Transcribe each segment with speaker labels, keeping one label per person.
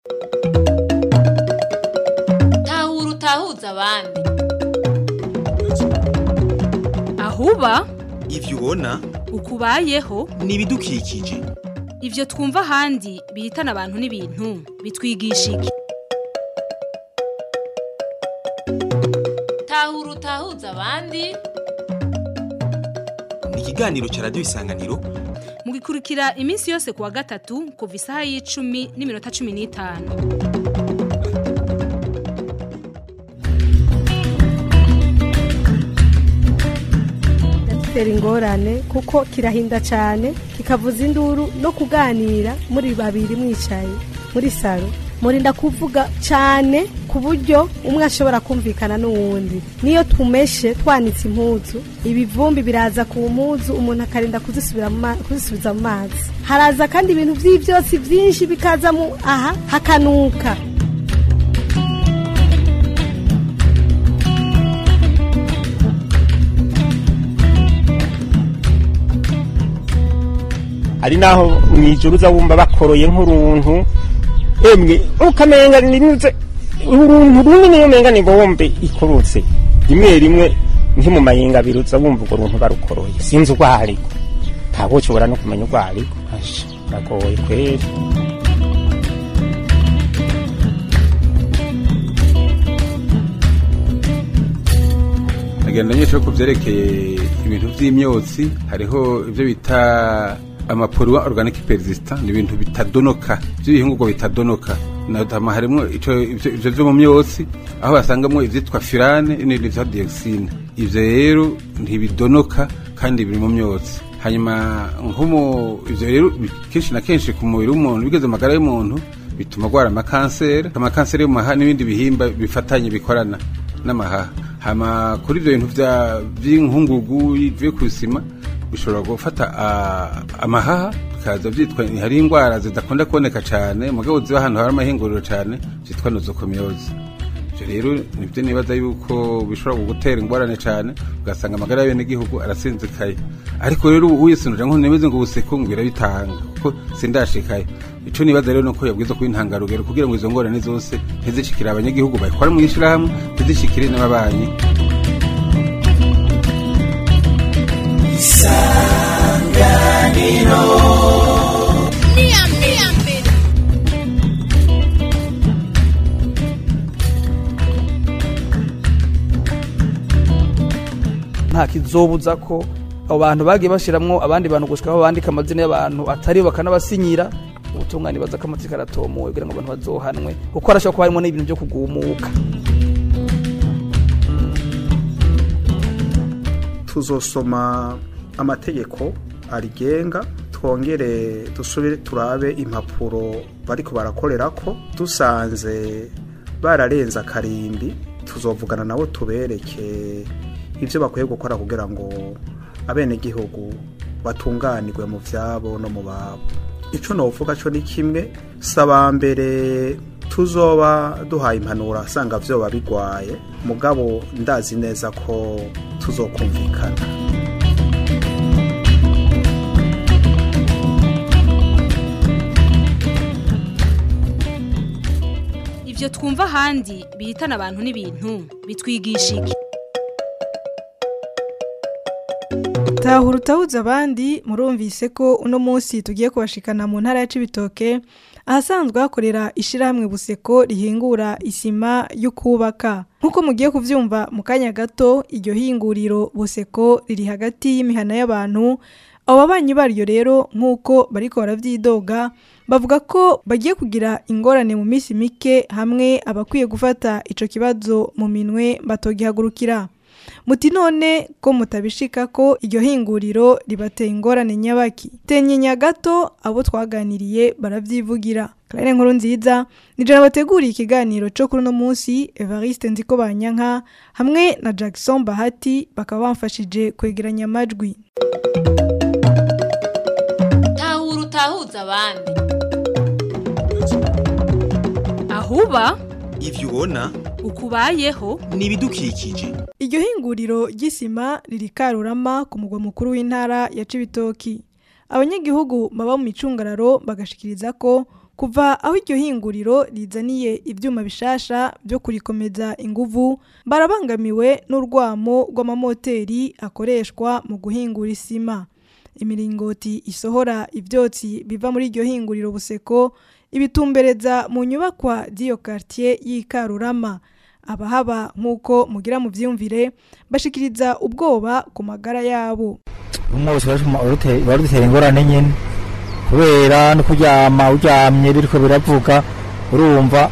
Speaker 1: tahura utahuza abandi
Speaker 2: ahuba
Speaker 3: ivyo ubona
Speaker 2: ukubayeho
Speaker 3: ni ibidukikije
Speaker 2: ivyo twumva ahandi bihitana abantu n'ibintu bitwigisha iki
Speaker 1: tahura utahuza abandi
Speaker 3: ni ikiganiro ca radiyo isanganiro
Speaker 2: mugikurikira iminsi yose kuwa gatatu kuva isaha y'icumi n'iminota cumi n'itanu
Speaker 4: gitera ingorane kuko kirahinda cyane kikavuza induru no kuganira muri babiri mwicaye muri salo murinda kuvuga cyane ku buryo umwe ashobora kumvikana n'uwundi niyo tumeshe twanitse impuzu ibivumbi biraza ku mpuzu umuntu akarinda kuzisubira mu ma- kuzisubiza mu mazi haraza kandi ibintu by'ibyotsi byinshi bikaza mu aha hakanuka
Speaker 5: hari naho mwijuru uza wumva bakoroye nk'uruntu emwe ukamenga ninuze uruntu runini umenga ni bombe ikorotse rimwe rimwe nki mu mayinga abiri uza wumva urwo runtu barukoroye sinzi urwo ariko ntabwo ushobora no kumenya urwo ariko Asha, biragoye kweri
Speaker 6: agenda nyinshi ku byerekeye ibintu by'imyotsi hariho ibyo bita amapolluwa organic persistant ni ibintu bitadonoka by'ibihingurwa bitadonoka natama harimo ico ivyo ivyo vyo mu myotsi aho basangamo ivyitwa firane n'ibindi vya dioxine ivyo rero ntibidonoka kandi biri mu myotsi hanyuma nkomo ivyo rero bi- kenshi na kenshi ku mubiri w'umuntu bigeze mu magara y'umuntu bituma agwara amakanseri amakanseri yo mu mahaha n'ibindi bihimba bifatanye bikorana n'amahaha hama kuri ibyo bintu vya- vy'inkungugu bivuye ku isima bishobora gufata ah, amahaha bikaza byitwa hari indwara zidakunda kuboneka cyane mugabo ziba ahantu hari amahinguriro cyane byitwa nozokomyozi ibyo rero nibyo nibaza yuko bishobora kugutera ingorane cyane ugasanga amagara y'abenegihugu arasinzikaye ariko rero ubu uyisunuje nko nemeze ngo ubuseko ngwira bitanga kuko sindashikaye ico nibaza rero nuko yabwiza kuba intangarugero kugira ngo izo ngorane zose ntizishikire abanyagihugu bayikora mu ishyirahamwe ntizishikire n'ababanyi
Speaker 7: nta kizobuza ko abo bantu bagiye bashiramwo abandi bantu gushikaho bandika amazina y'abantu atari bo bakanabasinyira ubutungane baza ko amatsiko aratomuwe kugira ngo abantu bazohanwe kuko harashobora kuba harimo n'ibintu byo kugumuka
Speaker 8: tuzosoma amategeko arigenga twongere dusubire turabe impapuro bariko barakorerako dusanze bararenze akarimbi tuzovugana nabo tubereke ibyo bakwiye gukora kugira ngo abenegihugu batunganirwe mu byabo no mu babo icyo novuga cyo ni kimwe saba mbere tuzoba duhaye impanuro asanga byoba bigwaye mugabo ndazi neza ko tuzokumvikana
Speaker 2: ivyo twumva ahandi bihitana abantu n'ibintu bitwigisha iki
Speaker 9: tahura utahuza abandi murumvise ko uno munsi tugiye kubashikana mu ntara ya Cibitoke ahasanzwe hakorera ishirahamwe buseko rihingura isima yo kubaka nk'uko mugiye kuvyumva mu kanya gato iryo hinguriro buseko riri hagati y'imihana y'abantu abo babanyi baryo rero nk'uko bariko baravyidoga bavuga ko bagiye kugira ingorane mu minsi mike hamwe abakwiye gufata ico kibazo mu minwe batogihagurukira muti none ko mutabishika ko iryo hinguriro ribateye ingorane nyabaki tenyenya gato abo twaganiriye baravyivugira Claire nkuru nziza nijana bateguriye ikiganiro cyo kuri uno munsi Evariste Nziko Banyanka hamwe na Jackson Bahati bakaba bamfashije kwegeranya amajwi
Speaker 1: tahura utahuza abandi
Speaker 2: ahuba
Speaker 3: ivyo ubona
Speaker 2: ukubayeho
Speaker 3: ni ibidukikije
Speaker 9: Iryo hinguriro ry'isima riri Karurama ku mugwa mukuru w'intara ya Cibitoki. Abanyagihugu baba mu micungararo bagashikiriza ko kuva aho iryo hinguriro rizaniye ivyuma bishasha byo kurikomeza inguvu barabangamiwe n'urwamo rw'amamoteri akoreshwa mu guhingura isima imiringoti isohora ivyotsi biva muri iryo hinguriro buseko ibitumbereza mu nyubakwa z'iyo quartier y'ikarurama abahaba nk'uko mugira mu vyiyumvire bashikiriza ubwoba ku magara yabo
Speaker 10: umwose barudutera ingorane nyine kubera no kuryama uryamye biriko biravuga urumva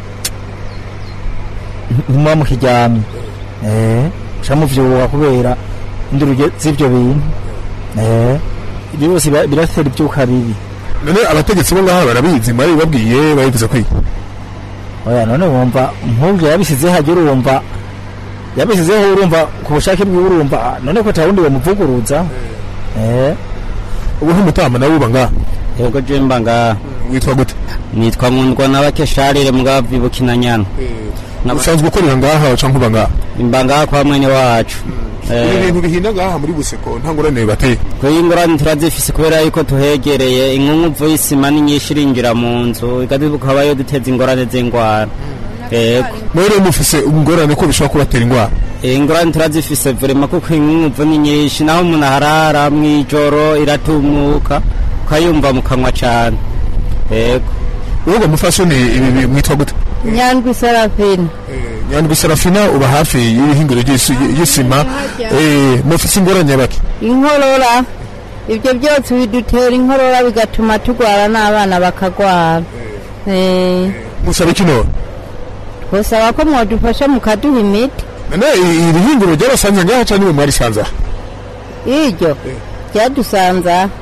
Speaker 10: ntimuba mukiryamye eh ca muvyuka kubera induru z'ivyo bintu eh ibyo byose biratera ibyuka bibi
Speaker 11: none abategetsi bo ngaha barabizi mwari babwiye babivuze ko
Speaker 10: oya none wumva nk'ubyo yabisizeho hajya urumva yabisizeho urumva ku bushake bwiwe urumva none ko tawundi bamuvuguruza eh
Speaker 11: ubu nk'umutama nawe uba ngaha
Speaker 12: yego je mba ngaha
Speaker 11: witwa gute
Speaker 12: nitwa nkundwa n'abakesharire mugabo vibukina nyana
Speaker 11: usanzwe ukorera ngaha canke uba ngaha
Speaker 12: imba ngaha kwa mwene wacu
Speaker 11: ibi bintu bihinda ngaha muri buseko nta ngorane bateye
Speaker 12: kuri ingorane turazifise kubera yuko tuhegereye inkunguvu y'isima ni nyinshi irinjira mu nzu igaduka habayo duteza ingorane z'ingwara yego
Speaker 11: mwere mufise ingorane ko bishobora kubatera ingwara
Speaker 12: ingorane turazifise vrema kuko inkunguvu ni nyinshi naho umuntu aharara mw'ijoro iratumuka ukayumva mu kanwa cane yego
Speaker 11: wowe mufasoni ibi mwitwa gute
Speaker 13: nyandwi sarafina
Speaker 11: nyandwi sarafina uba hafi y'ibihingiro y'isima mufise ingorane bake
Speaker 13: inkorora ibyo byose bidutera inkorora bigatuma turwara n'abana bakagwara
Speaker 11: musaba iki none
Speaker 13: twosaba ko mwadufasha mukaduha imiti
Speaker 11: none iri hingiro ryarasanze ngaha cyangwa niwe mwarisanze aha
Speaker 13: iryo ryadusanze aha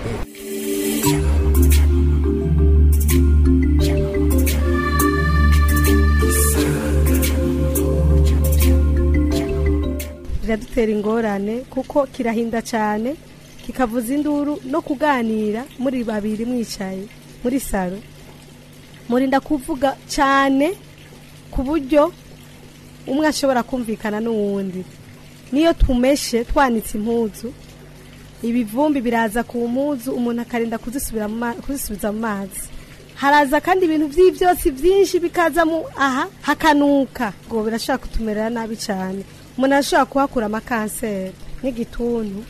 Speaker 4: biradutera ingorane kuko kirahinda cyane kikavuza induru no kuganira muri babiri mwicaye muri salo murinda kuvuga cyane ku buryo umwe ashobora kumvikana n'uwundi niyo tumeshe twanitse impuzu ibivumbi biraza ku mpuzu umuntu akarinda kuzisubiza mu mazi haraza kandi ibintu by'ibyotsi byinshi bikaza mu aha hakanuka ngo birashobora kutumerera nabi cyane umuntu arashobora kuhakura amakanseri n'igituntu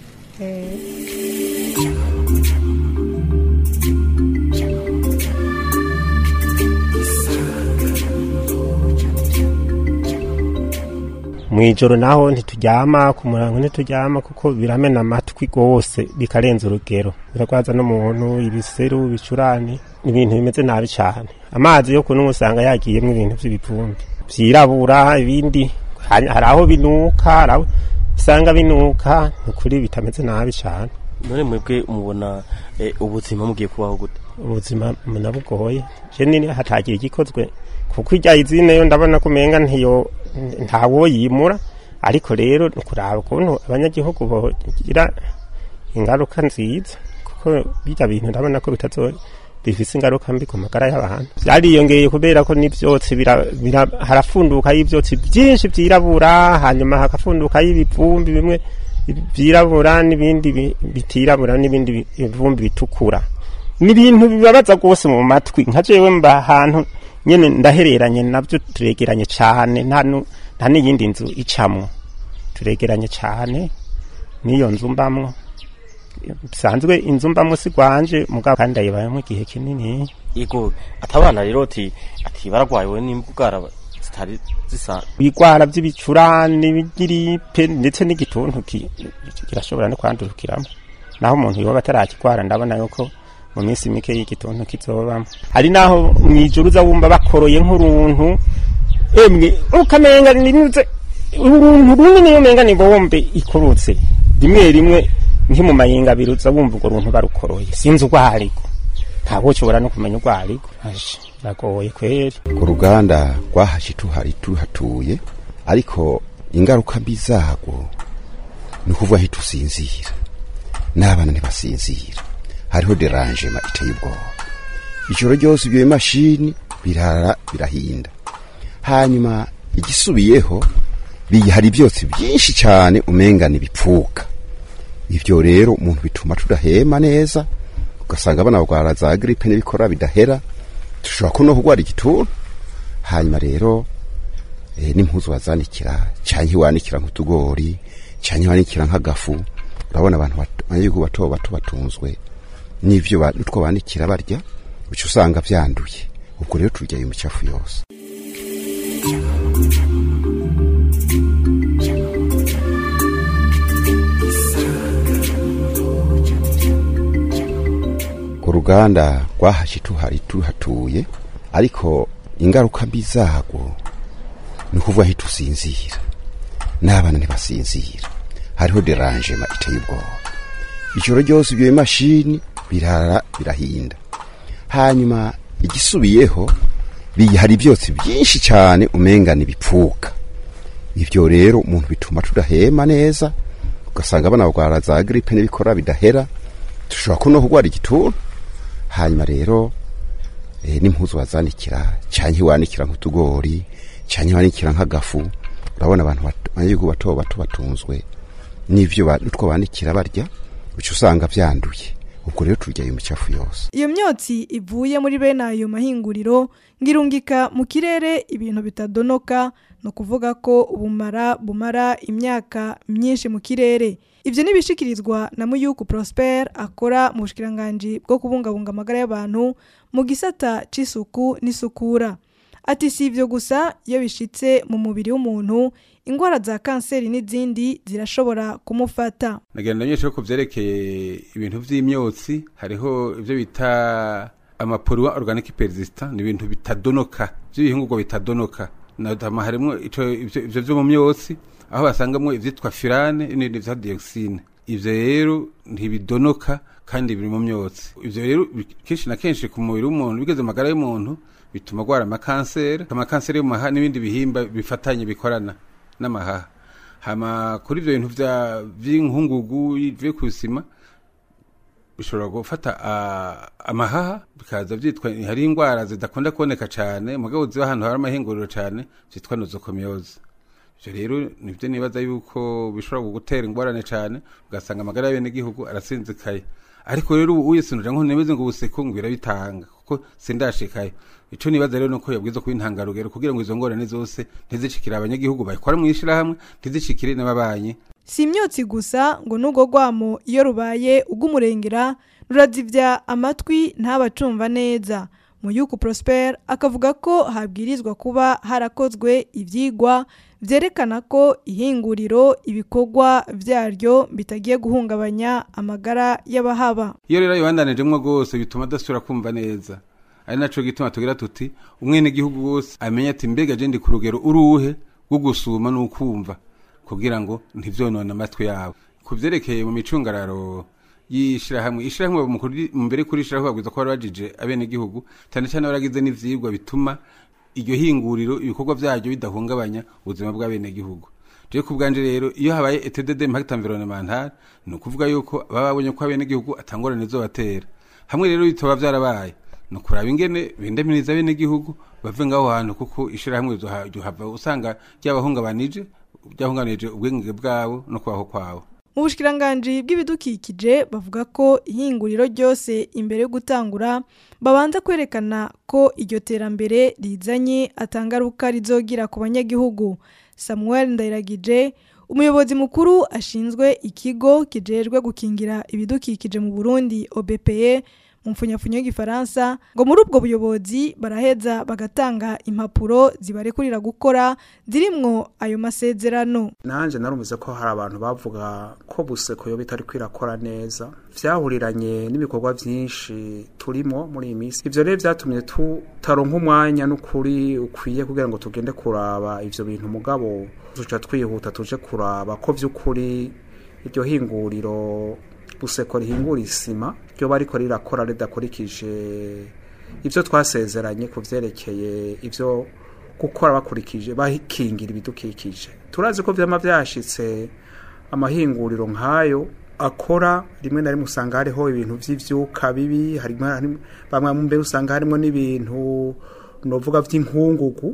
Speaker 5: mu ijoro naho ntituryama ku murango ntituryama kuko biramena amatwi rwose bikarenza urugero biragwaza n'umuntu ibiseru ibicurane ibintu bimeze nabi cyane amazi yo kunywa usanga yagiyemo ibintu by'ibivumbi byirabura ibindi hari aho binuka hari aho usanga binuka ni ukuri bitameze nabi cyane
Speaker 14: none mwebwe mubona ubuzima mugiye kubaho gute
Speaker 5: ubuzima munabugoye je nini hatagiye igikozwe kuko irya izine yo ndabona ko umenga ntiyo ntawo yimura ariko rero kuraba ukuntu abanyagihugu bogira ingaruka nziza kuko bijya bintu ndabona ko bitazo bifise ingaruka mbi ku magara y'abantu byariyongeye kubera ko n'ivyotsi harafunduka y'ivyotsi byinshi vyirabura hanyuma hagafunduka y'ibivumbi bimwe vyirabura n'ibindi bitirabura n'ibindi bivumbi bitukura ni ibintu bibabaza rwose mu matwi nka jewe mba ahantu nyene ndahereranye navyo turegeranye cane nta n'iyindi nzu icamwo turegeranye cane n'iyo nzu mbamwo bisanzwe inzu mbamwo si rwanje mugabo kandi ndayibayemo igihe kinini
Speaker 14: yego atabana rero ati ati baragwayewe n'imbugara zitari zisa
Speaker 5: ibigwara by'ibicurane ibigiripe ndetse n'igituntu kirashobora no kwandurukiramo naho umuntu yoba atarakigwara ndabona yuko mu minsi mike y'igituntu kizobamo hari naho mwijuru uza wumva bakoroye nk'uruntu emwe ukamenga ninuze uruntu runini umenga ni bombe ikorutse rimwe rimwe nki mayinga abiri uza wumva urwo runtu barukoroye sinzi urwo ariko ntabwo ushobora no kumenya urwo ariko biragoye kweri
Speaker 15: ku ruganda rwahashe tuhari tuhatuye ariko ingaruka mbi zarwo ni ukuvuga aho tusinzira n'abana ntibasinzira hariho deranjema iteye ubwoba ijoro ryose ibyo bimashini birara birahinda hanyuma igisubiyeho hari ibyotsi byinshi cyane umengana ibipfuka ibyo rero umuntu bituma tudahema neza ugasanga abana barwara za gripe n'ibikora bidahera dushobora ko no kurwara igituntu hanyuma rero eh, n'impuzu wazanikira canke wanikira nk'utugori canke wanikira nk'agafu urabona abantu bat- abanyagihugu bato bato batunzwe n'ivyo ba- n'utwo banikira barya uca usanga vyanduye ubwo rero turya iyo micafu yose ku ruganda rwahashye tuhari tuhatuye ariko ingaruka mbi zarwo ni ukuvuga aho tusinzira n'abana ntibasinzira hariho deranjema iteye ubwoba ijoro ryose ibyo bimashini birara birahinda hanyuma igisubiyeho bi- hari ibyotsi byinshi cyane umengana ibipfuka ibyo rero umuntu bituma tudahema neza ugasanga abana barwara za gripe n'ibikora bidahera dushobora ko no kurwara igituntu hanyuma rero eh, n'impuzu wazanikira canke wanikira nk'utugori canke wanikira nk'agafu urabona abantu bat- abanyagihugu bato bato batunzwe n'ivyo ba- n'utwo banikira barya uca usanga vyanduye ubwo rero turya iyo micafu yose
Speaker 9: iyo myotsi ivuye muri bene ayo mahinguriro ngirungika mu kirere ibintu bitadonoka ni ukuvuga ko ubumara bumara imyaka myinshi mu kirere ibyo ntibishikirizwa na muyuku prosper akora mu bushikiranganji bwo kubungabunga amagara y'abantu mu gisata c'isuku n'isukura ati si ibyo gusa iyo bishitse mu mubiri w'umuntu indwara za kanseri n'izindi zirashobora kumufata
Speaker 6: nagenda nyinshi ko vyerekeye ibintu vy'imyotsi hariho ivyo bita amapolluant organic persistant ni ibintu bitadonoka vy'ibihingurwa bitadonoka natama harimwo ico ivyo ivyo vyo mu myotsi aho basangamwo ivyitwa furane n'ibindi vya dioxine ivyo rero ntibidonoka kandi biri mu myotsi ivyo rero bi- kenshi na kenshi ku mubiri w'umuntu bigeze mu magara y'umuntu bituma agwara amakanseri amakanseri yo mu mahaha n'ibindi bihimba bifatanye bikorana n'amahaha hama kuri ivyo bintu vya vy'inkungugu bivuye ku isima bishobora gufata ah, amahaha bikaza vyitwa hari indwara zidakunda kuboneka cane mugabo ziba ahantu hari amahinguriro cane vyitwa nozokomyoze ivyo rero nivyo nibaza yuko bishobora kugutera ingorane cane ugasanga amagara y'abenegihugu arasinzikaye ariko rero ubu uye sinuje ngo nemeze ngo ubuseko ngo birabitanga kuko sindashikayo ico nibaza rero nuko yabwiza kuba intangarugero kugira ngo izo ngorane zose ntizishikire abanyagihugu bayikora mu ishirahamwe ntizishikire n'ababanyi
Speaker 9: si imyotsi gusa ngo n'ubwo rwamo iyo rubaye ugw'umurengera rurazivya amatwi ntabacumva neza muyuku prosper akavuga ko habwirizwa kuba harakozwe ivyigwa vyerekana ko ihinguriro ibikorwa vyaryo bitagiye guhungabanya amagara y'abahaba
Speaker 6: iyo rero yibandanijemwo rwose bituma adasubira kumva neza ari naco gituma tugira tuti umwenegihugu wose amenye ati mbega je ndi ku rugero uruhe rwo gusuma n'ukumva kugira ngo ntivyonone amatwi yabo ku vyerekeye mu micungararo y'ishirahamwe ishirahamwe mu kuri- mu mbere kuri ishirahamwe babwiza ko bari bajije abenegihugu cyane cyane baragize n'ivyigwa bituma iryo hinguriro ibikorwa vyaryo bidahungabanya ubuzima bw'abenegihugu je ku bwanje rero iyo habaye etude d'impact environnemental ni ukuvuga yuko baba babonye ko abenegihugu atangorane zobatera hamwe rero bitoba vyarabaye ni ukuraba ingene bindamiriza abenegihugu bave ngaho hantu kuko ishirahamwe ryohava usanga ryabahungabanije ryahunganije ubwenge bwabo no kubaho kwabo
Speaker 9: mu bushikiranganji bw'ibidukikije bavuga ko ihinguriro ryose imbere yo gutangura babanza kwerekana ko iryo terambere rizanye atangaruka rizogira ku banyagihugu samuel ndayiragije umuyobozi mukuru ashinzwe ikigo kijejwe gukingira ibidukikije mu burundi obpe mu mfunyafunyo y'igifaransa ngo muri ubwo buyobozi baraheza bagatanga impapuro zibarekurira gukora zirimwo ayo masezerano
Speaker 8: nanje narumvise ko hari abantu bavuga ko buseko yo bitari kwirakora neza vyahuriranye n'ibikorwa vyinshi turimo muri iyi minsi ivyo rero vyatumye tutaronka umwanya n'ukuri ukwiye kugira ngo tugende kuraba ivyo bintu mugabo tuca twihuta tuje kuraba ko vy'ukuri iryo hinguriro buseko rihingura isima ryo bariko rirakora ridakurikije ivyo twasezeranye ku vyerekeye ivyo gukora bakurikije bakingira ibidukikije turazi ko vyama vyashitse amahinguriro nk'ayo akora rimwe na rimwe usanga hariho ibintu vy'ivyuka bibi harimo harimo- bamwe mu mbere usanga harimo n'ibintu novuga vy'inkungugu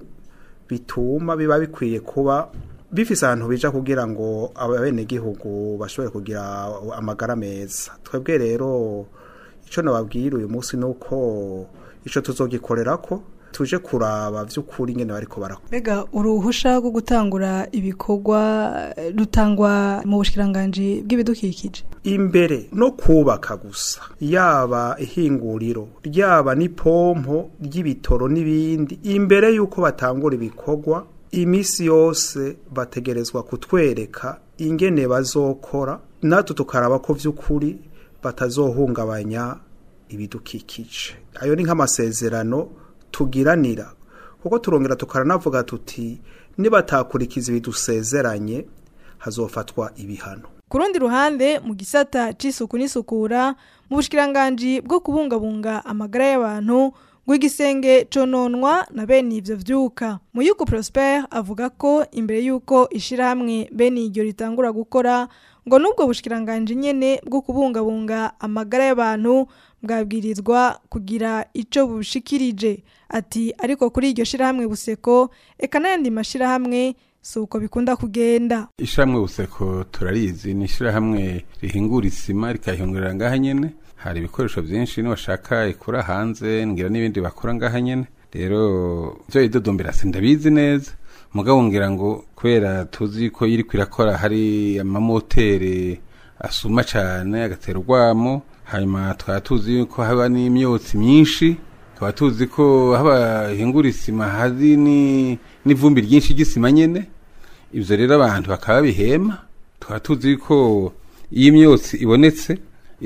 Speaker 8: bituma biba bikwiye kuba bifise ahantu bija kugira ngo abenegihugu bashobore kugira amagara meza twebwe rero ico nababwira uyu munsi nuko ico tuzogikorera ko tuje kuraba vy'ukuri ingene bariko barakora
Speaker 9: mbega uruhusha rwo gutangura ibikorwa eh, rutangwa mu bushikiranganji bw'ibidukikije
Speaker 8: imbere no kubaka gusa yaba ihinguriro ryaba n'ipompo ry'ibitoro n'ibindi imbere y'uko batangura ibikorwa imisi yose bategerezwa kutwereka ingene bazokora natwe tukaraba ko vy'ukuri batazohungabanya ibidukikije ayo ni nk'amasezerano tugiranira kuko turongera tukaranavuga tuti nibatakurikiza ibidusezeranye hazofatwa ibihano
Speaker 9: ku rundi ruhande mu gisata c'isuku n'isukura mu bushikiranganji bwo kubungabunga amagara y'abantu ngo igisenge cononwa na bene ivyo vyuka muyuko prosper avuga ko imbere y'uko ishirahamwe bene iryo ritangura gukora ngo n'ubwo bushikiranganji nyene bwo kubungabunga amagara y'abantu bwabwirizwa kugira ico bushikirije ati ariko kuri iryo shirahamwe buseko eka n'ayandi mashirahamwe si uko bikunda kugenda
Speaker 6: ishyirahamwe buseko turarizi ni ishyirahamwe rihingura isima rikayihingurira ngaha nyene hari ibikoresho byinshi nibashaka ikura hanze ngira n'ibindi bakora ngaha nyene rero byo idodombera sindabizi neza mugabo ngira ngo kubera tuzi ko iri kwirakora hari amamoteri asuma cyane agatera urwamo hanyuma tukaba tuzi ko haba n'imyotsi myinshi tukaba tuzi ko haba hingura isima hari ni- n'ivumbi ryinshi ry'isima nyene ibyo rero abantu bakaba bihema tukaba tuzi ko iyo imyotsi ibonetse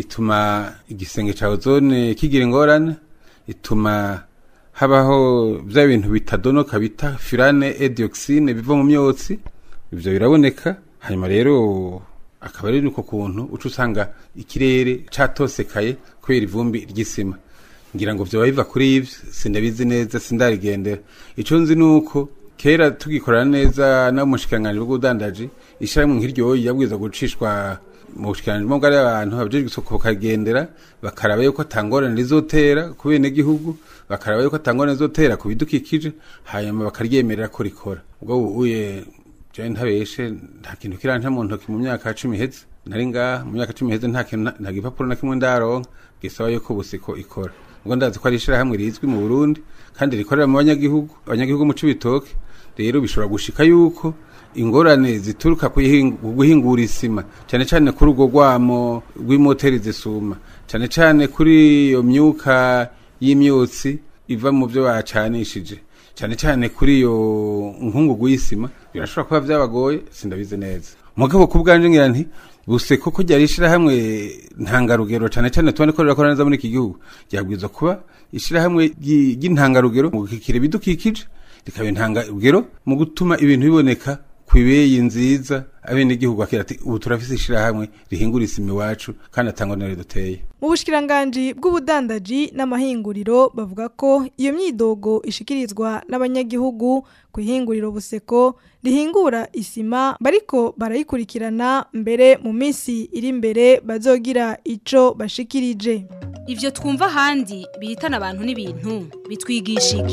Speaker 6: ituma igisenge cya ozone kigira ingorane ituma habaho bya bintu bitadonoka bita firane edioxine biva mu myotsi ibyo biraboneka hanyuma rero akaba ari uko kuntu uca usanga ikirere catosekaye kubera ivumbi ry'isima ngira ngo vyoba biva kuri ivyo sindabizi neza sindarigendera ico nzi nuko kera tugikorana neza n'umushikiranganji bw'ubudandaji ishyirahamwe nk'iryo yabwiza gucishwa mu bushikiranganji bw'amagara y'abantu abajejwe isoko bakagendera bakaraba yuko atangorane rizotera ku benegihugu bakaraba yuko atangorane rizotera ku bidukikije hanyuma bakaryemerera ko rikora ubwo uye jewe ntabeshe nta kintu kiranta mu ntoki mu myaka cumi iheze nari ngaha mu myaka cumi iheze nta kintu na- nta gipapuro na kimwe ndaronka gisaba yuko busiko ikora ubwo ndazi ko ari ishirahamwe rizwi mu burundi kandi rikorera mu banyagihugu abanyagihugu mu cibitoke rero bishobora gushika yuko ingorane zituruka ku ihingu- ku guhingura isima cyane cyane kuri urwo rwamo rw'imoteri zisuma cyane cyane kuri iyo myuka y'imyotsi iva mu byo bacanishije cyane cyane kuri iyo nkungugu y'isima birashobora kuba byabagoye sindabizi neza mugabo ku bwanje ngira nti buse koko ryari ishirahamwe ntangarugero cyane cyane tubone ko rirakora neza muri iki gihugu ryabwirizwa kuba ishirahamwe ry'i- ry'intangarugero mu gukikira ibidukikije rikaba intangarugero mu gutuma ibintu biboneka ku ibeyi nziza abenegihugu bakira ati ubu turafise ishirahamwe rihingura isima iwacu kandi atangwa na duteye
Speaker 9: mu bushikiranganji bw'ubudandaji n'amahinguriro bavuga ko iyo myidogo ishikirizwa n'abanyagihugu ku ihinguriro buseko rihingura isima bariko barayikurikirana mbere mu minsi iri imbere bazogira ico bashikirije
Speaker 2: ivyo twumva ahandi bihitana abantu n'ibintu bitwigisha iki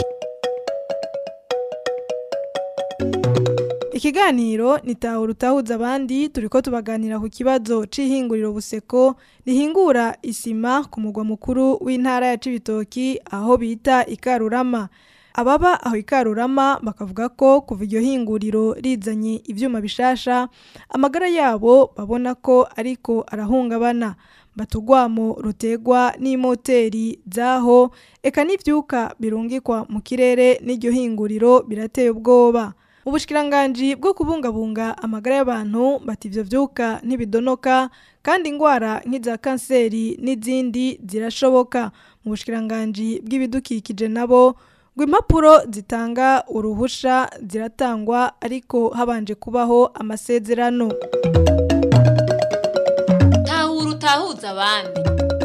Speaker 9: Ikiganiro nitahura utahuza abandi turiko tubaganira ku kibazo c'ihinguriro buseko rihingura isima ku mugwa mukuru w'intara ya Cibitoki aho bita Ikarurama. Ababa aho Ikarurama bakavuga ko kuva iryo hinguriro rizanye ivyuma bishasha amagara yabo babona ko ariko arahungabana. batugwamo rutegwa n'imoteri zaho eka n'ivyuka birungikwa mu kirere n'iryo hinguriro birateye ubwoba. Ubushikiranganji bwo kubungabunga amagara y'abantu bati ivyo vyuka ntibidonoka kandi ingwara nk'iza kanseri n'izindi zirashoboka mu bushikiranganji bw'ibidukikije nabo ngo impapuro zitanga uruhusha ziratangwa ariko habanje kubaho amasezerano
Speaker 1: tahura utahuza abandi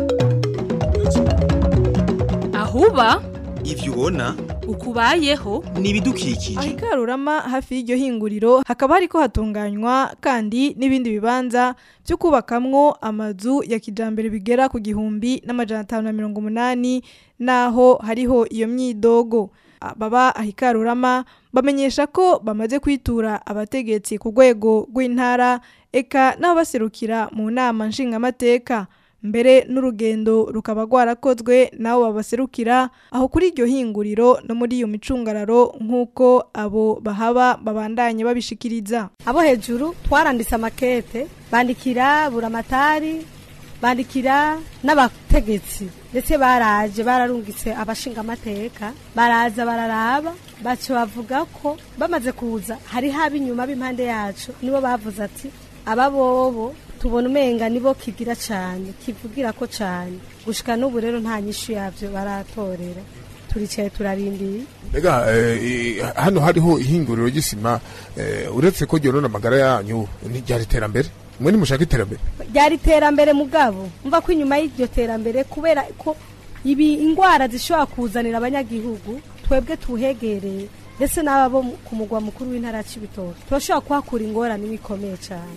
Speaker 2: ahuba
Speaker 3: ivyo ubona
Speaker 2: ukubayeho
Speaker 3: ni ibidukikije
Speaker 9: aho ikarurama hafi y'iryo hinguriro hakaba hariko hatunganywa kandi n'ibindi bibanza byo kubakamwo amazu ya kijambere bigera ku gihumbi n'amajana atanu na mirongo umunani naho hariho iyo myidogo baba aho ikarurama bamenyesha ko bamaze kwitura abategetsi ku rwego rw'intara eka n'abaserukira mu nama nshingamateka mbere n'urugendo rukaba rwarakozwe nabo babaserukira aho kuri iryo hinguriro no muri iyo micungararo nk'uko abo bahaba babandanye babishikiriza
Speaker 4: abo hejuru twaranditse amakete bandikira buramatari bandikira n'abategetsi ndetse baraje bararungitse abashinga amateka baraza bararaba baco bavuga ko bamaze kuza hari haba inyuma b'impande yacu nibo bavuze ati aba bobo tubona umenga nibo kigira cyane kivugira ko cyane gushika n'ubu rero nta nyishu yabyo baratorera turicaye turarindiye
Speaker 11: Ega eh, hano hariho ihinguriro ry'isima eh, uretse ko ryorona amagara yanyu ntiryari iterambere mwe nimushaka iterambere
Speaker 4: ryari iterambere mugabo mva ko inyuma y'iryo terambere kubera ko ibi ingwara zishobora kuzanira abanyagihugu twebwe tuhegereye ndetse n'aba bo mu- ku mugwa mukuru w'intara ya Cibitoke turashobora kuhakura ingorane bikomeye cyane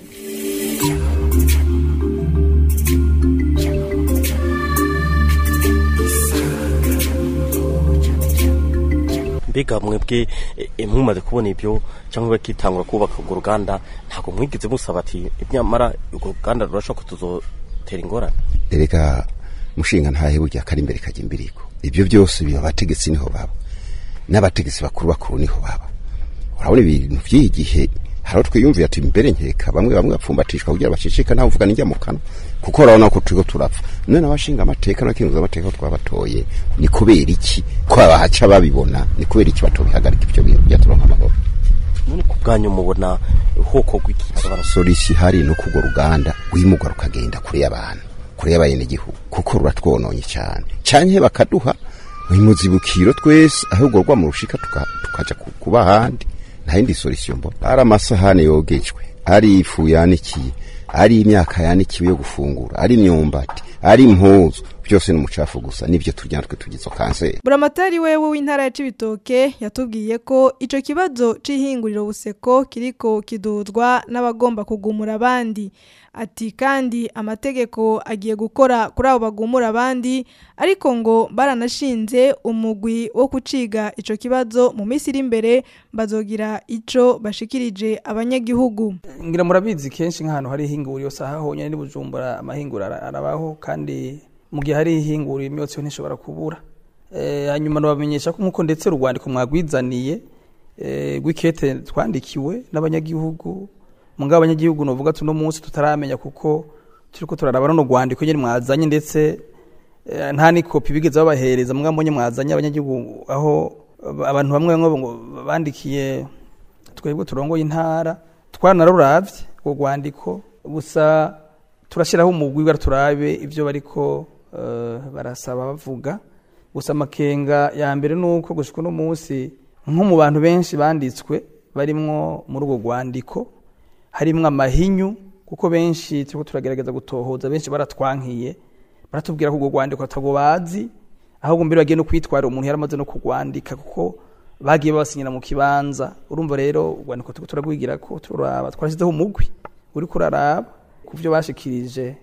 Speaker 14: mbega mwebwe e, e, mumaze kubona ibyo cyangwa bakitangura kubaka urwo ruganda ntabwo mwigeze musaba ati nyamara urwo ruganda rurashobora kutuzotera ingorane
Speaker 15: erega mushinga ntahe burya kari imbere kajya imbiriko ibyo byose biba abategetsi niho baba n'abategetsi bakuru bakuru niho baba urabona ibintu by'iyi gihe hari aho twiyumviye ati mbere nkeka bamwe bamwe bapfumbatishwa kugira baceceka ntawe uvuga n'ijya mu kanwa kuko urabona ko turiko turapfa none abashinga amateka n'abakenguza amateka ko twabatoye ni kubera iki ko abahaca babibona ni kubera iki batobihagarika ibyo bintu byaturonka amahoro
Speaker 14: none ku bwanyu mubona hoko rw'iki
Speaker 15: sorisi hari no kugwa ruganda rwimugwa rukagenda kure y'abantu kure y'abenegihugu kuko ruratwononye cyane canke bakaduha imuzibukiro twese ahubwo rwa mu rushika tuka- tukaja ku- kuba ahandi nta yindi solution mbona ari amasahani yogejwe ari ifu yanikiye ari imyaka yanikiwe yo gufungura ari imyumbati ari impuzu byose ni umucafu gusa nibyo turya natwe tugize kanseri
Speaker 9: buramatari wewe w'intara ya Cibitoke yatubwiye ko ico kibazo c'ihinguriro buseko kiriko kiduzwa n'abagomba kugumura abandi ati kandi amategeko agiye gukora kuri abo bagumura abandi ariko ngo baranashinze umugwi wo kuciga ico kibazo mu minsi iri imbere bazogira ico bashikirije abanyagihugu
Speaker 7: ngira murabizi kenshi nk'ahantu hari ihinguriro saha honyine ni bujumbura amahinguriro ara- arabaho kandi mu gihe hari ihinguriro imyotsi yo ntishobora kubura Eh, hanyuma nabamenyesha ko nk'uko ndetse urwandiko mwagwizaniye eh, rw'ikete twandikiwe n'abanyagihugu mugabo abanyagihugu novuga tuno munsi tutaramenya kuko turiko turaraba runo rwandiko nyine mwazanye ndetse eh, nta n'ikopi bigeze babahereza mugabo mbonye mwazanye abanyagihugu aho abantu bamwe bamwe ngo bandikiye twebwe turongoye intara twaranaruravye urwo rwandiko gusa turashyiraho umugwi bwa turabe ibyo bariko eh, barasaba bavuga gusa amakenga ya mbere ni uko gushika uno munsi nko mu bantu benshi banditswe barimwo muri urwo rwandiko harimwo amahinyu kuko benshi turiko turagerageza gutohoza benshi baratwankiye baratubwira ko urwo rwandiko atago bazi ahubwo mbere bagiye no kwitwara umuntu yaramaze no kurwandika kuko bagiye babasinyira mu kibanza urumva rero urwandiko turiko turagwigira ko turaba twashyizeho umugwi uri kuraraba ku byo bashikirije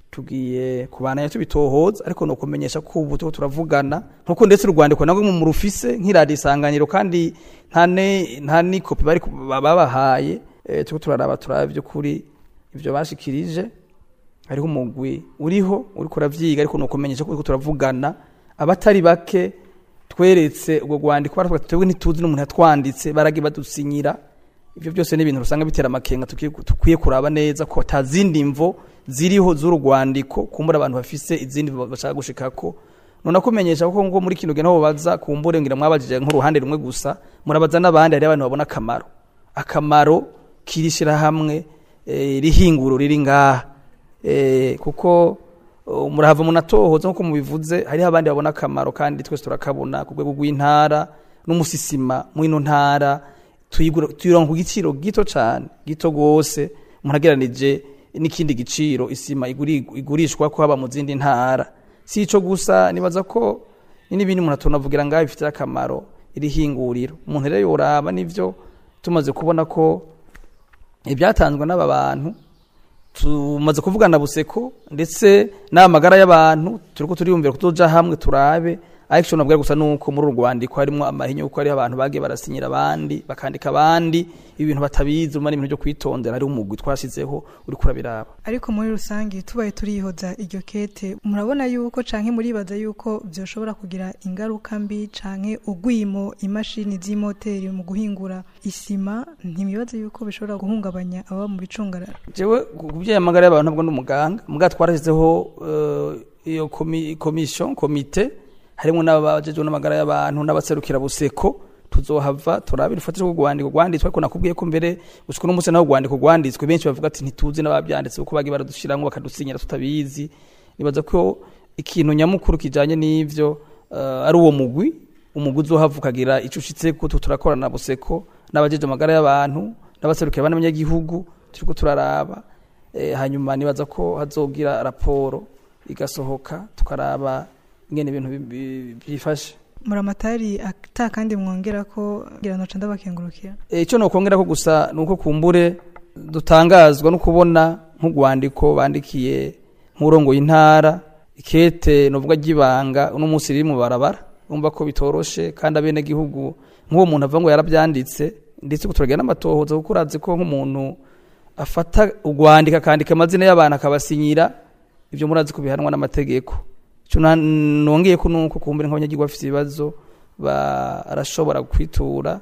Speaker 7: tugiye kubana tubitohoza ariko no kumenyesha ko ubu turiko turavugana nkuko ndetse urwandiko nagwe mu rufise nk'iradiyo isanganiro kandi nta ne- nta n'ikopi bari ku- babahaye eh, turiko turaraba turaba by'ukuri ibyo bashikirije hariho umugwi uriho uri kuravyiga ariko nuko menyesha ko uriko turavugana abatari bake tweretse ubwo rwandiko baratubwira ati twebwe ntituzi n'umuntu yatwanditse baragiye badusinyira ibyo byose ni ibintu usanga bitera amakenga tukiye- tukwiye kuraba neza ko ata zindi mvo ziriho z'uru rwandiko kumbura abantu bafise izindi bashaka gushikako none kumenyesha ko ngo muri kino gihe naho baza kumbure ngira mwabajije nk'uruhande rumwe gusa murabaza n'abandi hari abantu babona akamaro akamaro kirishira hamwe eh, rihinguro riri ngaha eh, kuko uh, murahava munatohoza nkuko mubivuze hariho abandi babona akamaro kandi twese turakabona ku rwego rw'intara n'umusisima mw'ino ntara tuyigura- tuyironka ku giciro gito cyane gito gose umuntu ageranije n'ikindi giciro isima iguri- igurishwa ko haba mu zindi ntara si ico gusa nibaza ko ni n'ibindi umuntu atunavugira ngaho bifite akamaro iri hinguriro umuntu rero yoraba nivyo tumaze kubona ko ibyatanzwe n'aba bantu tumaze kuvugana buseko ndetse n'amagara y'abantu turiko turiyumvira kuzoja hamwe turabe ariko icyo nabwira gusa nuko muri uru rwandiko harimo amahinyu kuko hariho abantu bagiye barasinyira abandi bakandika abandi ibintu batabizi umara ibintu byo kwitondera hariho umugwi twashyizeho uri kurabiraba
Speaker 9: ariko muri rusange tubaye turihoza iryo kete murabona yuko canke muribaza yuko byoshobora kugira ingaruka mbi canke ugwimo imashini z'imoteri mu guhingura isima ntibibaza yuko bishobora guhungabanya ababa mu bicungararo
Speaker 7: jewe ku by'amagara y'abantu ntabwo ndi umuganga muga twarashyizeho eh, iyo komi- komisiyo komite harimo n'abajejwe n'amagara y'abantu n'abaserukira buseko tuzohava turabira ufatire ku rwandiko rwanditswe ariko nakubwiye ko mbere gushika uno munsi naho urwandiko rwanditswe benshi bavuga ati ntituzi n'ababyanditse kuko bagiye baradushiramo bakadusinyira tutabizi nibaza ko ikintu nyamukuru kijanye n'ivyo eh, ari uwo mugwi umugwi uzohava ukagira ico ushitseko tu turakorana na buseko n'abajeje amagara y'abantu n'abaserukira abana b'abanyagihugu turiko turaraba eh, hanyuma nibaza ko hazogira raporo igasohoka tukaraba ingene ibintu bi- bi- byifashe
Speaker 9: muramatari ata kandi mwongera ko ngira noca ndabakengurukira
Speaker 7: Eh, icyo nokongera ko gusa nuko kumbure dutangazwa no kubona nk'urwandiko bandikiye nk'urongo y'intara ikete novuga ry'ibanga uno munsi riri mu barabara umva ko bitoroshe kandi abene gihugu nk'uwo muntu avuga ngo yarabyanditse ndetse kuturagira n'amatohoza kuko urazi ko nk'umuntu afata urwandiko akandika amazina y'abantu akabasinyira ibyo murazi ko bihanwa n'amategeko icyo na- nongeye ko nuko kumbure nk'abanyagihugu bafite ibibazo barashobora kwitura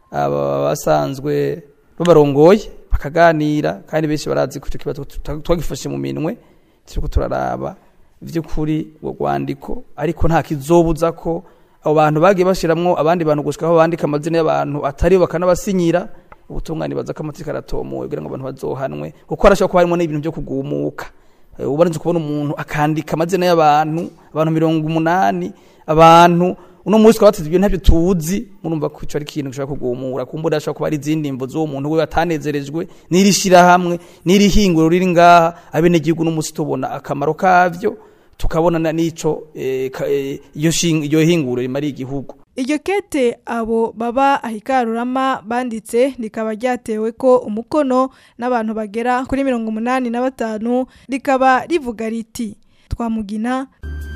Speaker 7: aba basanzwe babarongoye bakaganira kandi benshi barazi ko icyo kibazo tuta- twagifashe mu minwe turiko turaraba vy'ukuri urwo rwandiko ariko nta kizobuza ko abo bantu bagiye bashiramwo abandi bantu gushika aho bandika amazina y'abantu atari bakanabasinyira ubutungane baza ko amategeko aratomowe kugira ngo abantu bazohanwe kuko harashobora kuba harimo n'ibintu byo kugumuka Eh, ubarinze kubona umuntu akandika amazina y'abantu abantu mirongo umunani abantu uno munsi twaba tuzi ibyo ntabyo tuzi murumva ko ico ari ikintu gishobora kugumura kumbura hashobora kuba ari izindi mvo z'uwo muntu we atanezerejwe n'iri shirahamwe n'iri hinguro riri ngaha abenegihugu n'umunsi tubona akamaro kavyo tukabona na n'ico eh, ka- eh, iyo shing- iyo hinguro rimariye igihugu
Speaker 9: iryo kete abo baba ahikarurama banditse rikaba ryatewe ko umukono n'abantu bagera kuri mirongo umunani na batanu rikaba rivuga riti twamugina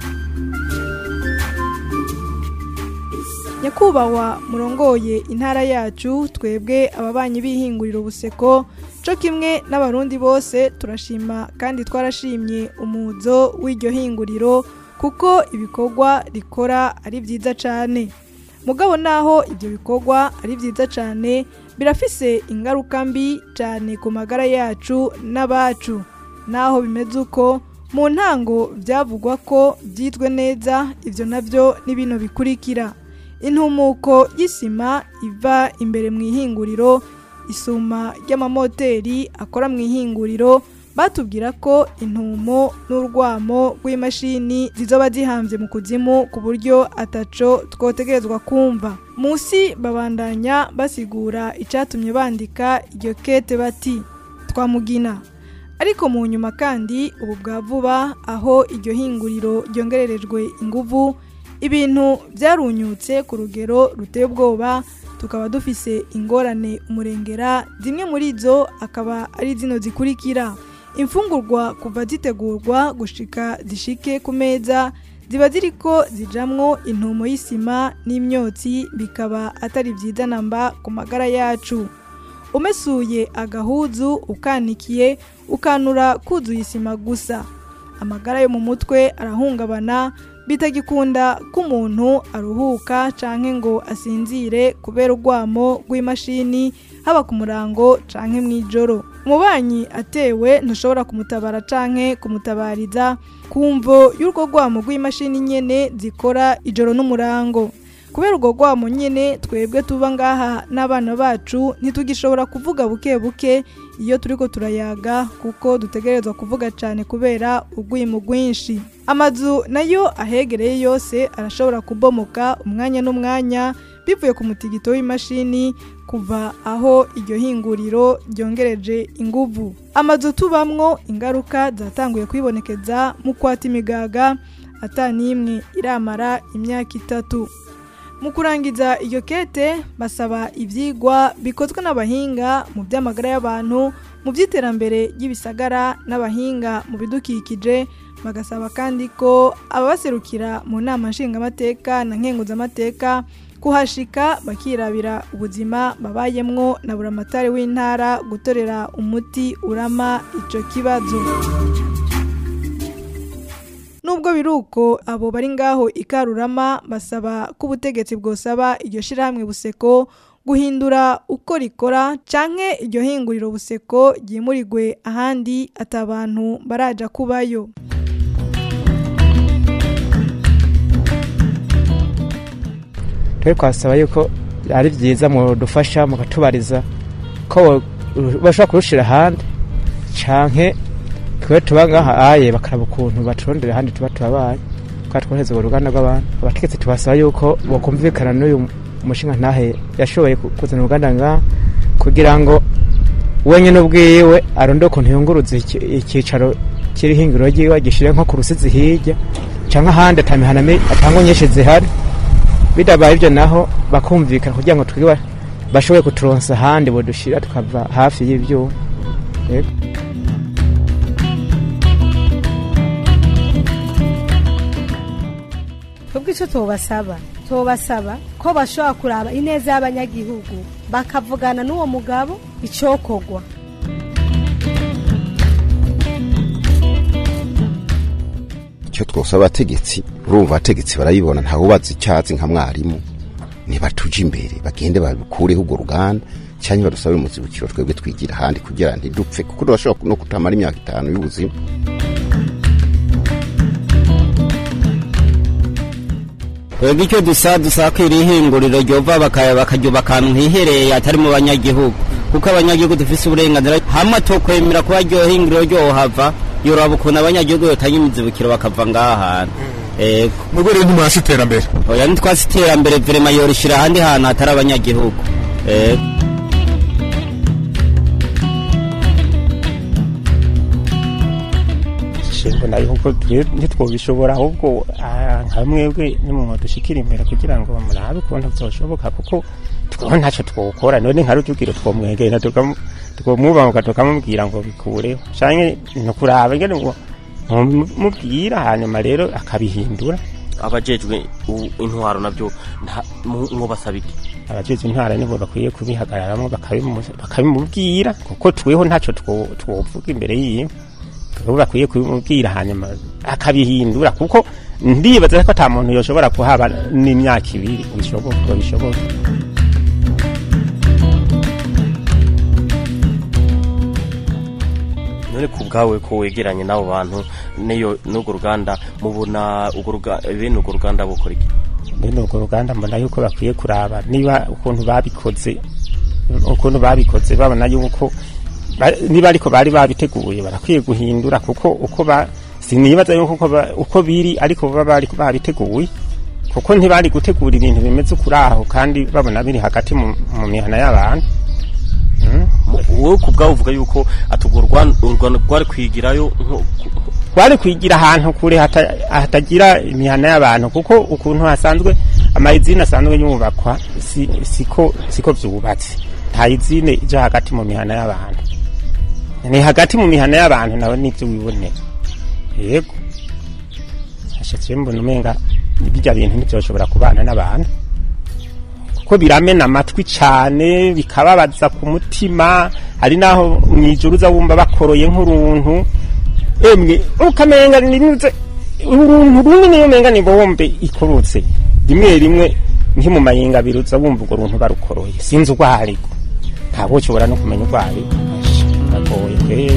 Speaker 9: nyakubahwa murongoye intara yacu twebwe ababanyi b'ihinguriro buseko co kimwe n'abarundi bose turashima kandi twarashimye umuzo w'iryo hinguriro kuko ibikorwa rikora ari byiza cyane mugabo naho ibyo bikorwa ari byiza cyane birafise ingaruka mbi cyane ku magara yacu n'abacu naho bimeze uko mu ntango byavugwa ko byitwe neza ibyo nabyo ni bino bikurikira intumuko y'isima iva imbere mu ihinguriro isuma ry'amamoteri akora mu ihinguriro batubwira ko intumo n'urwamo rw'imashini zizoba zihambye mu kuzimu ku buryo ataco twotegerezwa kumva munsi babandanya basigura icyatumye bandika iryo kete bati twamugina ariko mu nyuma kandi ubu bwa vuba aho iryo hinguriro ryongererejwe inguvu ibintu byarunyutse ku rugero ruteye ubwoba tukaba dufise ingorane umurengera zimwe muri zo akaba ari zino zikurikira imfungurwa kuva zitegurwa gushika zishike ku meza ziba ziriko zijamwo intumo y'isima n'imyotsi bikaba atari byiza namba ku magara yacu umesuye agahuzu ukanikiye ukanura kuzuye isima gusa amagara yo mu mutwe arahungabana bitagikunda ko umuntu aruhuka canke ngo asinzire kubera urwamo rw'imashini haba ku murango canke mw'ijoro umubanyi atewe ntushobora kumutabara canke kumutabariza kumvo y'urwo rwamo rw'imashini nyene zikora ijoro n'umurango kubera urwo rwamo nyene twebwe tuba ngaha n'abana bacu ntitugishobora kuvuga buke buke iyo turiko turayaga kuko dutegerezwa kuvuga cyane kubera urwimo rwinshi amazu nayo ahegereye yose arashobora kubomoka umwanya n'umwanya bivuye ku mutigito w'imashini kuva aho iryo hinguriro ryongereje inguvu amazu tubamwo ingaruka zatanguye kwibonekeza mu kwata imigaga atanimwe iramara imyaka itatu mu kurangiza iyo kete basaba ibyigwa bikozwe n'abahinga mu by'amagara y'abantu mu by'iterambere ry'ibisagara n'abahinga mu bidukikije bagasaba kandi ko ababaserukira mu nama nshingamateka na nkenguzamateka kuhashika bakirabira ubuzima babayemwo na buramatari w'intara gutorera umuti urama ico kibazo Nubwo biruko abo bari ngaho ikarurama basaba ko ubutegetsi bwosaba iryo shirahamwe buseko guhindura uko rikora canke iryo hinguriro buseko ryimurirwe ahandi atabantu baraja kubayo
Speaker 16: twe twasaba yuko ari byiza mudufasha mukatubariza ko bashobora kurushira ahandi canke twe tuba ngaha aye bakaraba ukuntu baturondera ahandi tuba tubabaye kwa twohereza urwo ruganda rw'abantu abategetsi tubasaba yuko bokumvikana n'uyu mushinga ntahe yashoboye kuzana uruganda ngaha kugira ngo wenyine ubwiwe aronde ukuntu yunguruza icyicaro cy'irihingiro ryiwe gishire nko ku rusizi hirya canke ahandi atamihana atangwa nyinshi zihari bidabaye ibyo naho bakumvikana kugira ngo twiwe bashoboye kuturonsa ahandi bodushira tukava hafi y'ivyuma yego
Speaker 4: twebwe icyo tubasaba tubasaba ko bashobora kuraba ineza y'abanyagihugu bakavugana n'uwo mugabo icokogwa
Speaker 15: icyo twosaba abategetsi urumva abategetsi barabibona ntawe ubaza icyatsi nka mwarimu ntibatuje imbere bagende bakureho urwo ruganda cyangwa badusabire umuzibukiro twebwe twigira ahandi kugira ntidupfe kuko turashobora no kutamara imyaka itanu y'ubuzima
Speaker 12: twebwe icyo dusa dusaba ko iri hinguriro ryova bakaryuba akantu hihereye atari mu banyagihugu kuko abanyagihugu dufise uburenganzira hamwe tokwemera kuba ryo hinguriro ryohava yoraba ukuntu abanyagihugu yotanga imizibukiro bakava ngaha hantu ego
Speaker 11: nubwo rero ntimwasi iterambere
Speaker 12: oya ntitwasi iterambere verema yorishira ahandi hantu hatari abanyagihugu ego
Speaker 5: mbona yuko ntitwobishobora ahubwo nka mwebwe nimwe dushikira imbere kugira ngo murabe ukuntu byoshoboka kuko twebwe ntacyo twokora none nka rujugiro twomwegera twomwubahuka tukamubwira ngo bikureho canke ni kuraba ngene ngo mubwira hanyuma rero akabihindura
Speaker 14: abajejwe intwaro nabyo mwubasaba iki
Speaker 5: abajejwe intwara nibo bakwiye kubihagararamwo bakabimubwira kuko tweho ntacyo twovuga imbere yiwe ubu bakwiye kumubwira hanyuma akabihindura kuko ndibaza ko ata muntu yoshobora kuhaba n'imyaka ibiri bishoboka bishoboka
Speaker 14: none ku bwawe ko wegeranye n'abo bantu n'iyo n'urwo ruganda mubona bene urwo ruganda bukora iki
Speaker 5: bene urwo ruganda mbona yuko bakwiye kuraba niba ukuntu babikoze ukuntu babikoze babona yuko niba ariko bari babiteguye barakwiye guhindura kuko uko ba sinibaza yuko uko biri ariko baba bari babiteguye kuko ntibari gutegura ibintu bimeze kuri aho kandi babona biri hagati mu mihana y'abantu
Speaker 14: wowe ku bwawe uvuga yuko atugurwa urwanda rwari kwigirayo
Speaker 5: rwari kwigira ahantu kure hatagira imihana y'abantu kuko ukuntu hasanzwe amayizine asanzwe yubakwa siko siko byubatse nta izine ija hagati mu mihana y'abantu ni hagati mu mihana y'abantu nawe nibyo wibonera yego hashatse mbona umenga bijya bintu ntibyoshobora kubana n'abantu kuko biramena amatwi cyane bikababaza ku mutima hari naho mu ijoro uza wumva bakoroye nk'uruntu emwe ukamenga ninyuze uruntu runini umenga ni bombe ikorotse rimwe rimwe nki mu mayingabiri uza wumva urwo runtu barukoroye sinzi urwo ariko ntabwo ushobora no kumenya urwo ariko biragoye kweri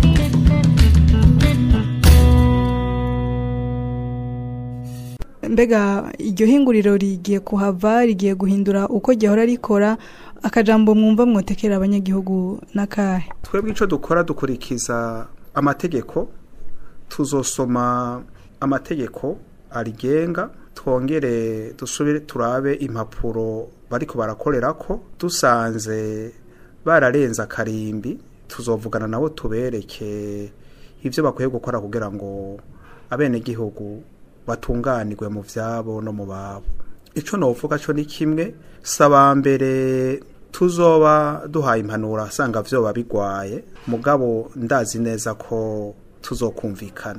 Speaker 9: mbega iryo hinguriro rigiye kuhava rigiye guhindura uko gihora rikora akajambo mwumva mwotekera abanyagihugu n'akahe
Speaker 8: twebwe icyo dukora dukurikiza amategeko tuzosoma amategeko arigenga twongere dusubire turabe impapuro bariko barakorera ko dusanze bararenze akarimbi tuzovugana nabo tubereke ibyo bakwiye gukora kugira ngo abenegihugu batunganirwe mu byabo no mu babo icyo navuga cyo ni kimwe saba mbere tuzoba duhaye impanuro asanga byoba bigwaye mugabo ndazi neza ko tuzokumvikana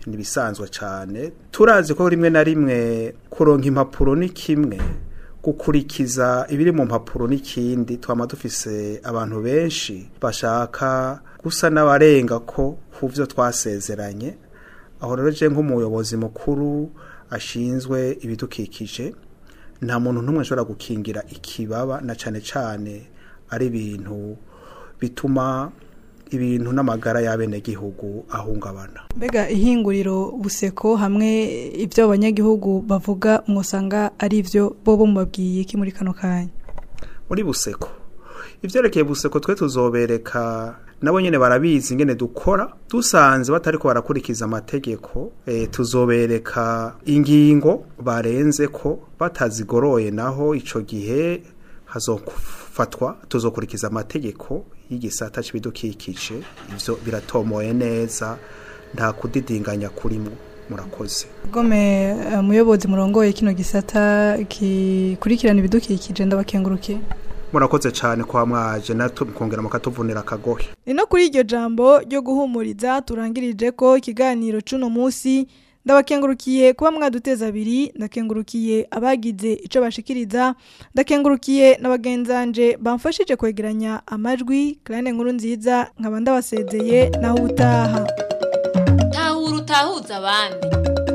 Speaker 8: nibisanzwe cyane turazi ko rimwe na rimwe kuronka impapuro ni kimwe gukurikiza ibiri mu mpapuro n'ikindi twama dufise abantu benshi bashaka gusa n'abarenga ko ku byo twasezeranye aho rero je nk'umuyobozi mukuru ashinzwe ibidukikije nta muntu n'umwe ashobora gukingira ikibaba na cane cane ari ibintu bituma ibintu n'amagara y'abenegihugu ahungabana
Speaker 9: mbega ihinguriro buseko hamwe ibyo abanyagihugu bavuga mwusanga ari byo bo mubabwiye iki muri kano kanya
Speaker 8: muri buseko ivyerekeye buseko twe tuzobereka nabo nyene barabizi ingene dukora dusanze batariko barakurikiza amategeko e, tuzobereka ingingo barenze ko batazigoroye naho ico gihe hazofatwa tuzokurikiza amategeko y'igisata c'ibidukikije ivyo biratomoye neza nta kudidinganya kurimo murakoze
Speaker 9: gome umuyobozi murongoye kino gisata gikurikirana ibidukikije ndabakengurukiye
Speaker 8: murakoze cyane kwa mwaje natwe mukongera mukatuvunira akagohe
Speaker 9: ni no kuri iryo jambo ryo guhumuriza turangirije ko ikiganiro c'uno munsi ndabakengurukiye kuba mwaduteza abiri ndakengurukiye abagize ico bashikiriza ndakengurukiye n'abagenzanje bamfashije kwegeranya amajwi kandi nkuru nziza nkaba ndabasezeye naho ubutaha
Speaker 1: tahura utahuza abandi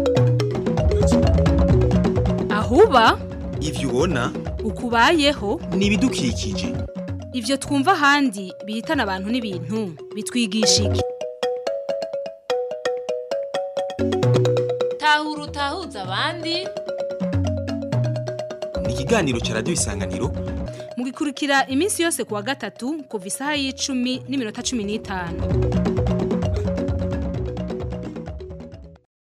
Speaker 2: ahuba
Speaker 3: ivyo ubona
Speaker 2: ukubayeho
Speaker 3: ni ibidukikije
Speaker 2: ivyo twumva ahandi bihitana abantu n'ibintu bitwigisha iki
Speaker 1: tahura utahuza abandi
Speaker 3: ni ikiganiro ca radiyo isanganiro
Speaker 2: mugikurikira iminsi yose kuwa gatatu kuva isaha y'icumi n'iminota cumi n'itanu